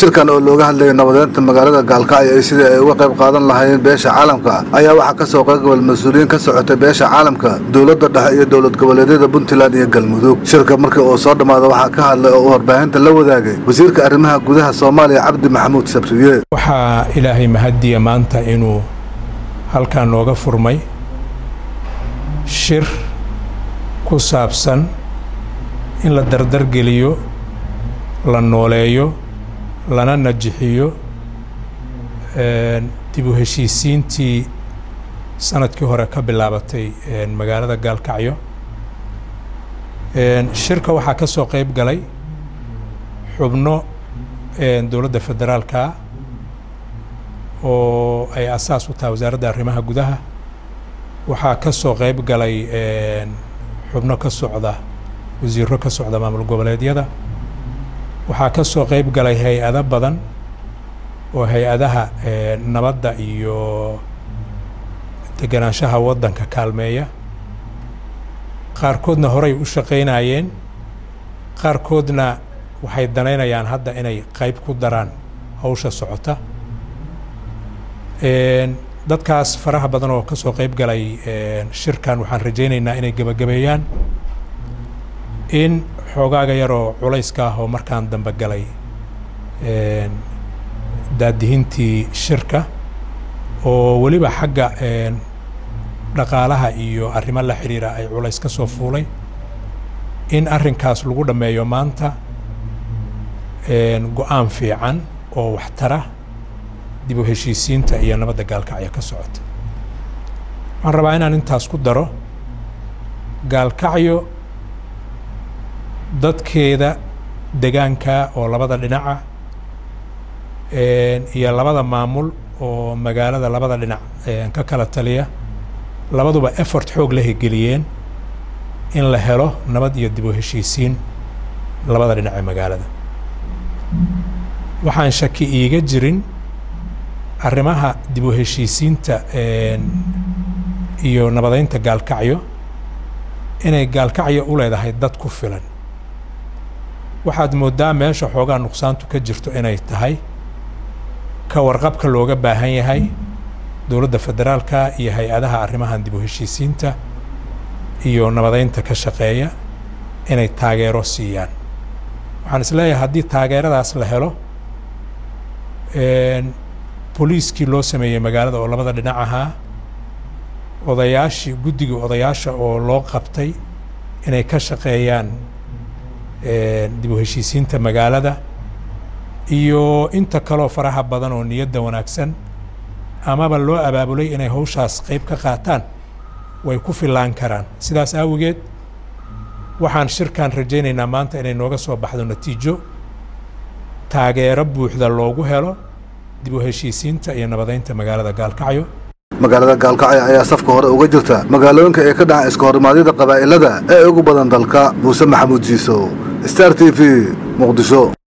shirkan oo looga hadlayay nabadeynta magaalada gaalkacyo iyo sidii ay uga qayb qaadan lahaayeen beesha caalamka ayaa waxaa ka soo qaybgabal mas-uuliyiin ka socotay beesha caalamka dowladda dhexe iyo dowlad goboleedyada puntland iyo galmudug shirka markii uu soo dhammaada waxaa ka hadlay oo uu warbaahinta la wadaagay wasiirka arrimaha gudaha soomaaliya cabdi maxamuud sabriye waxaa ilaahay mahadiya maanta inuu halkan nooga furmay shir ku saabsan in la dardargeliyo la nooleeyo lana najixiyo dib u heshiisiintii sanadkii hore ka bilaabatay magaalada gaalkacyo shirka waxaa ka soo qayb galay xubno dowladda federaalka oo ay asaas u tahay wasaaradda arrimaha gudaha waxaa ka soo qayb galay xubno ka socda wasiiro ka socda maamul goboleedyada waxaa ka soo qayb galay hay-ado badan oo hay-adaha nabadda iyo deganaanshaha waddanka kaalmeeya qaarkoodna horay u shaqaynayeen qaarkoodna waxay danaynayaan hadda inay qayb ku daraan hawsha socota dadkaas faraha badan oo ka soo qayb galay shirkan waxaan rajaynaynaa inay gebagabeeyaan in xoogaaga yaroo culayska ah oo markaan dambe galay daadihintii shirka oo weliba xagga dhaqaalaha iyo arrimo la xidhiira ay culays ka soo fuulay in arrinkaas lagu dhammeeyo maanta go-aan fiican oo waxtara dib u heshiisiinta iyo nabadda gaalkacyo ka socota waxaan rabaa inaan intaas ku daro gaalkacyo dadkeeda degaanka oo labada dhinaca iyo labada maamul oo magaalada labada dhinac ka kala taliya labaduba effort xoog la hegeliyeen in la helo nabad iyo dib u heshiisiin labada dhinac ee magaalada waxaan shaki iiga jirin arrimaha dib u heshiisiinta iyo nabadeynta gaalkacyo inay gaalkacyo u leedahay dad ku filan waxaad mooddaa meesha xoogaa nuqsaantu ka jirto inay tahay ka warqabka looga baahan yahay dowladda federaalka iyo hay-adaha arrimahan dib u heshiisiinta iyo nabadeynta ka shaqeeya inay taageero siiyaan waxaan is leeyahay haddii taageeradaas la helo boliiskii loo sameeyey magaalada oo labada dhinac ahaa odayaashii guddiga odayaasha oo loo qabtay inay ka shaqeeyaan dib u heshiisiinta magaalada iyo inta kaloo faraha badan oo niyadda wanaagsan amaba loo abaabulay inay hawshaas qayb ka qaataan way ku fillaan karaan sidaas aawigeed waxaan shirkan rajaynaynaa maanta inay nooga soo baxdo natiijo taageero buuxda loogu helo dib u heshiisiinta iyo nabadeynta magaalada gaalkacyo magaalada gaalkacyo ayaa safka hore uga jirta magaalooyinka ee ka dhaca iska horimaadyada qabaa'ilada ee ugu badan dalka muuse maxamuud jiisow star t v muqdisho